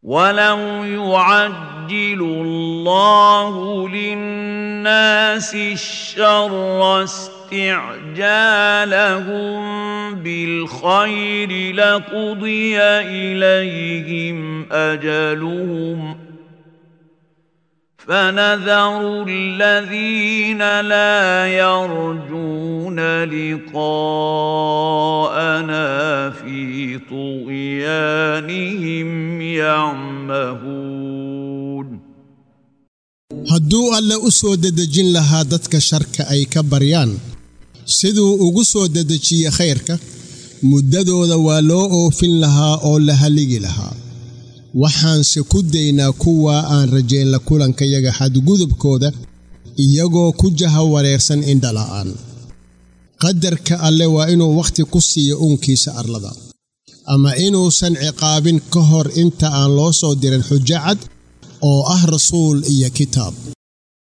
ولو يعجل الله للناس الشر استعجالهم بالخير لقضي اليهم اجلهم فنذر الذين لا يرجون لقاءنا في طغيانهم يعمهون hadduu alle u soo dedejin lahaa dadka sharka ay ka baryaan siduu ugu soo dedejiye khayrka muddadooda waa loo oofin lahaa oo la haligi lahaa waxaanse ku daynaa kuwa aan rajayn la kulankayaga xadgudubkooda iyagoo ku jaha wareersan indhala'aan qadarka alle waa inuu wakhti ku siiyo uunkiisa arlada ama inuusan ciqaabin ka hor inta aan loo soo dirin xujo cad oo ah rasuul iyo kitaab